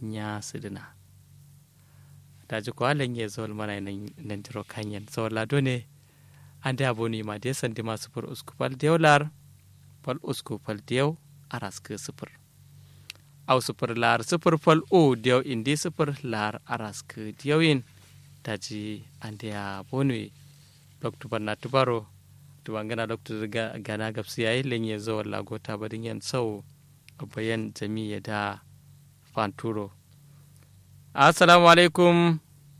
nya sidina daji ko alen ye zol mana nan nan tiro kanyen so la done ande aboni ma de sandi ma sufur usku fal dew lar fal usku fal dew aras ke sufur aw sufur lar sufur fal o dew indi sufur lar aras ke dewin daji ande aboni doktu banna tubaro tuwangana doktu gana gapsi yayi lenye zo wala gota badin yan sau bayan jami'a da fanturo assalamu alaikum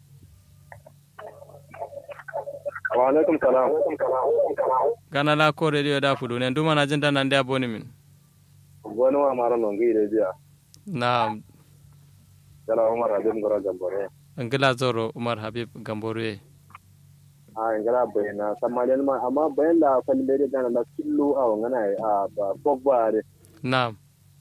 wa alaikum salam gana la ko radio da fudu ne nduma na jinda nan da boni min wani wa mara nongi da jiya na yala umar habib ngora gambore angila zoro umar habib gambore a ngara bayana samalin ma amma bayan da falin da gana na killu a ngana a ba pogba re na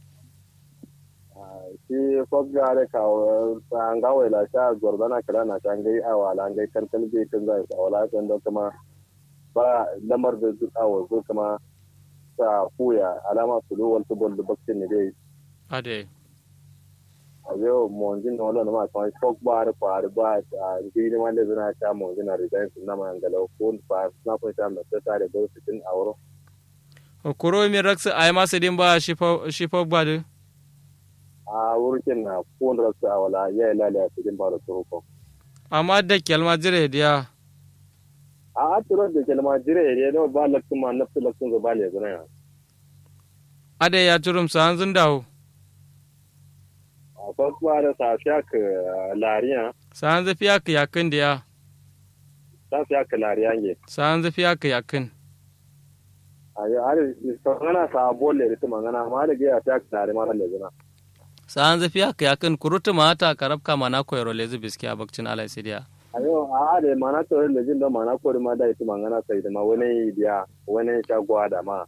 shi pogba re ka an ga wala sha gordana kala na kan gai a wala gai kankan bai kan zai a wala kan da kuma ba lamar da su a wazo kuma sa kuya alama su lo wal tubol da bakin ne dai ade a yau monjin na wala ma kan pogba re kwa ba a gini wanda zuna ta monjin na resign na mangala ko fa na ko ta da ta da su tin auro kuro mi raksa ay ma sedin ba shi pogba de a wurin na kun rasu a wala ya yi lalaya cikin ba da turko. amma da kyalma jire diya A aturo da kelma jire ne ne ba lakcin ma nafsu lakcin zuba ne zuna ya. ade ya turum sa hanzun dawo A farko ba da sa fiya ka lariya, sa hanzu fiya ka yakin diya sa fiya ka lariya ne. sa hanzu fiya ka yakin A yi har mangana sa bolle da su mangana ma da gaya fiya ka lari ma da zuna. sa hanzu fiya ka yakin kurutu ma ta karabka mana koyaro lezi biski a bakcin alai sidiya A yau a da mana tsoron da jin da mana kori ma da ita mangana sai da ma wani biya wani shagwa da ma.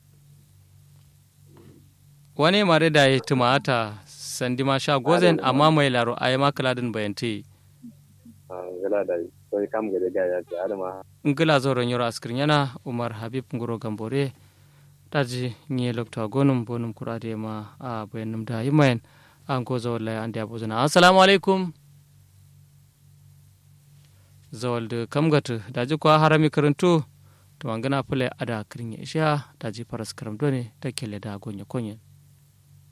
wani mare da ya tumata sandi ma sha gozen amma mai laro a yi makaladin bayanti A gala da sai kam gade gaya ce har ma. ngila zoron yoro askirin yana umar habib ngoro gambore daji nye lokta gonum bonum kurade ma a bayanum da yimayen an ko zawal lai ande abuzana assalamu alaikum zawal da kamgatu daji kwa harami karantu to angana fule ada kirin ya isha daji faras karam done ta kele da gonya konyen